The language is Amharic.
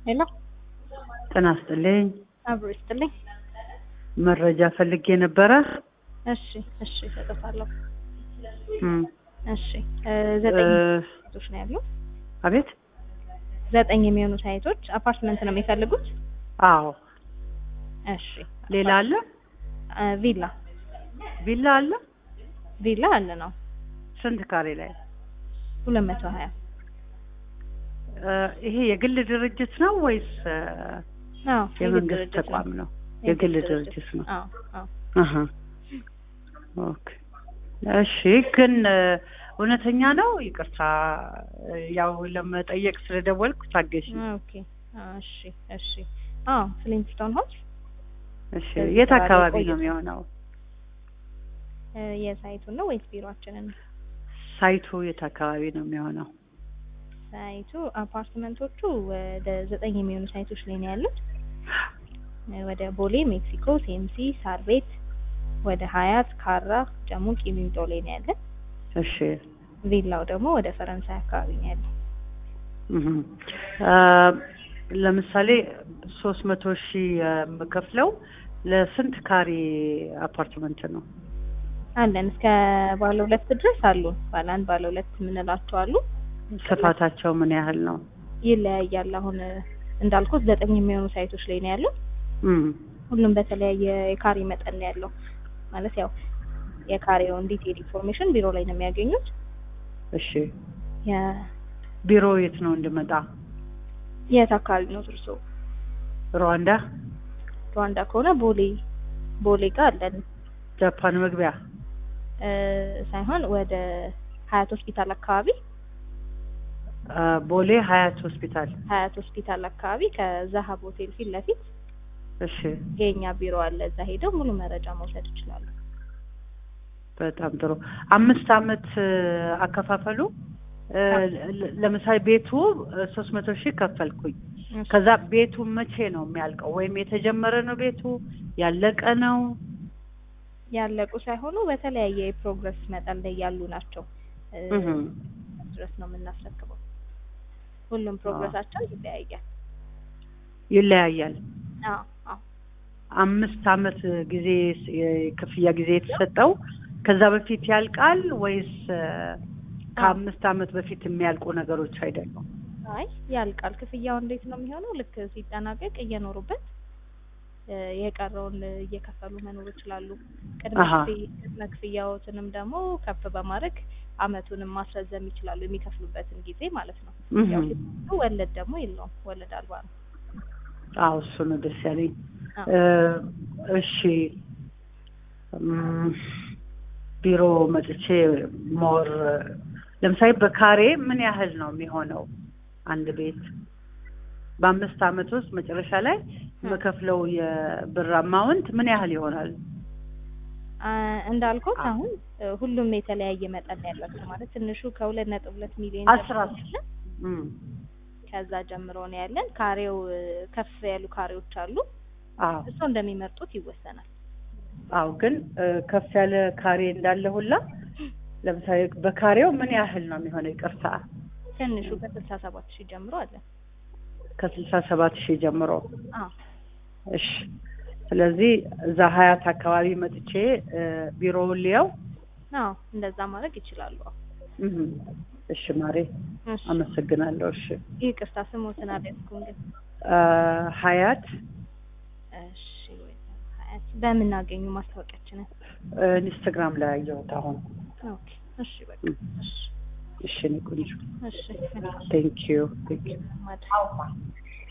ሄሎ ጤና ይስጥልኝ። አብሮ ይስጥልኝ። መረጃ ፈልጌ ነበረ። እሺ እሺ እሰጥታለሁ። እም፣ እሺ እ ዘጠኝ እ፣ ሳይቶች ነው ያሉ። አቤት። ዘጠኝ የሚሆኑ ሳይቶች አፓርትመንት ነው የሚፈልጉት? አዎ። እሺ ሌላ አለ? እ ቪላ ቪላ አለ? ቪላ አለ ነው ስንት ካሬ ላይ? ሁለት መቶ ሀያ እ፣ ይሄ የግል ድርጅት ነው ወይስ እ፣ አዎ የግል የመንግስት ድርጅት ነው። ተቋም ነው? የግል ድርጅት ነው። አዎ አዎ አሀ። ኦኬ። እሺ፣ ግን እ፣ እውነተኛ ነው? ይቅርታ እ፣ ያው ለመጠየቅ ስለደወልኩ ታገሽ። ኦኬ እሺ እሺ አዎ ፍሊንስቶን ሆምስ እሺ፣ በዚህ የት ስራ ላይ አካባቢ ቆይቶ- ነው የሚሆነው? እ የሳይቱን ነው ወይስ ቢሮአችንን? ሳይቱ የት አካባቢ ነው የሚሆነው? ሳይቱ አፓርትመንቶቹ ወደ ዘጠኝ የሚሆኑ ሳይቶች ላይ ነው ያሉት። እ ወደ ቦሌ፣ ሜክሲኮ፣ ሴምሲ፣ ሳር ቤት፣ ወደ ሀያት፣ ካራ፣ ጀሙ፣ ቂሊንጦ ላይ ነው ያለን። እሺ ቪላው ደግሞ ወደ ፈረንሳይ አካባቢ ነው ያለው። እህም። አ፣ ለምሳሌ ሶስት መቶ ሺህ የምከፍለው ለስንት ካሬ አፓርትመንት ነው? አለን እስከ ባለ ሁለት ድረስ አሉ። ባለ አንድ ባለ ሁለት የምንላቸው አሉ። ስፋታቸው ምን ያህል ነው? ይለያያል። አሁን እ እንዳልኩት ዘጠኝ የሚሆኑ ሳይቶች ላይ ነው ያለው። እም፣ ሁሉም በተለያየ የካሬ መጠን ነው ያለው። ማለት ያው የካሬውን ዲቴል ኢንፎርሜሽን ቢሮ ላይ ነው የሚያገኙት። እሺ የ- ቢሮ የት ነው እንድመጣ? የት አካባቢ ነው እርሶ? ሩዋንዳ ሩዋንዳ ከሆነ ቦሌ ቦሌ ጋር አለን ጃፓን መግቢያ እ ሳይሆን ወደ ሀያት ሆስፒታል አካባቢ አ፣ ቦሌ ሀያት ሆስፒታል። ሀያት ሆስፒታል አካባቢ ከዛሀብ ሆቴል ፊት ለፊት እሺ የኛ ቢሮ አለ። እዛ ሄደው ሙሉ መረጃ መውሰድ ይችላሉ። በጣም ጥሩ። አምስት አመት እ፣ አከፋፈሉ እ፣ ለ- ለምሳሌ ቤቱ ሶስት መቶ ሺህ ከፈልኩኝ ከዛ ቤቱ መቼ ነው የሚያልቀው? ወይም የተጀመረ ነው ቤቱ ያለቀ ነው? ያለቁ ሳይሆኑ በተለያየ የፕሮግረስ መጠን ላይ ያሉ ናቸው እ እህም። ድረስ ነው የምናስረክበው። ሁሉም ፕሮግረሳቸው ይለያያል። ይለያያል። አዎ አዎ አምስት አመት ጊዜ ስ- የክፍያ ጊዜ የተሰጠው ከዛ በፊት ያልቃል ወይስ እ፣ ከአምስት አመት በፊት የሚያልቁ ነገሮች አይደሉም? አይ ያልቃል። ክፍያው እንዴት ነው የሚሆነው? ልክ ሲጠናቀቅ እየኖሩበት እ የቀረውን እየከፈሉ መኖር ይችላሉ። ቅድመ አሀ። ክፍያ- ቅድመ ክፍያዎትንም ደግሞ ከፍ በማድረግ አመቱንም ማስረዘም ይችላሉ፣ የሚከፍሉበትን ጊዜ ማለት ነው። ያው እህም። ሲከፍሉ ወለድ ደግሞ የለውም፣ ወለድ አልባ ነው። አዎ እሱ ነው ደስ ያለኝ። አዎ። እ፣ እሺ እም፣ ቢሮ መጥቼ ሞር ለምሳሌ በካሬ ምን ያህል ነው የሚሆነው አንድ ቤት? በአምስት አመት ውስጥ መጨረሻ ላይ የምከፍለው የብር አማውንት ምን ያህል ይሆናል? አ እንዳልኩት አሁን እ ሁሉም የተለያየ መጠን ነው ያላቸው ማለት ትንሹ ከሁለት ነጥብ ሁለት ሚሊዮን አስራ ጀምሮ ያለን እም፣ ከዛ ጀምሮ ነው ያለን። ካሬው እ ከፍ ያሉ ካሬዎች አሉ። አዎ እሱ እንደሚመርጡት ይወሰናል። አዎ ግን እ፣ ከፍ ያለ ካሬ እንዳለ ሁላ ለምሳሌ በካሬው ምን ያህል ነው የሚሆነው? ይቅርታ ትንሹ ከስልሳ ሰባት ሺህ ጀምሮ አለ። ከስልሳ ሰባት ሺህ ጀምሮ አዎ እሺ ስለዚህ እዛ ሀያት አካባቢ መጥቼ እ፣ ቢሮውን ሊያው አዎ እንደዛ ማድረግ ይችላሉ። አዎ እህም። እሺ ማሬ እሺ አመሰግናለሁ። እሺ ይቅርታ ስሞትን አልያዝኩም ግን አ፣ ሀያት እሺ ወይ ሀያት በምን አገኙ ማስታወቂያችንን? እ፣ ኢንስታግራም ላይ አየሁት አሁን። ኦኬ እሺ በቃ እም። እሺ እሺ እኔ ቆንጆ እሺ ቴንክ ዩ ቴንክ ዩ ማድረግ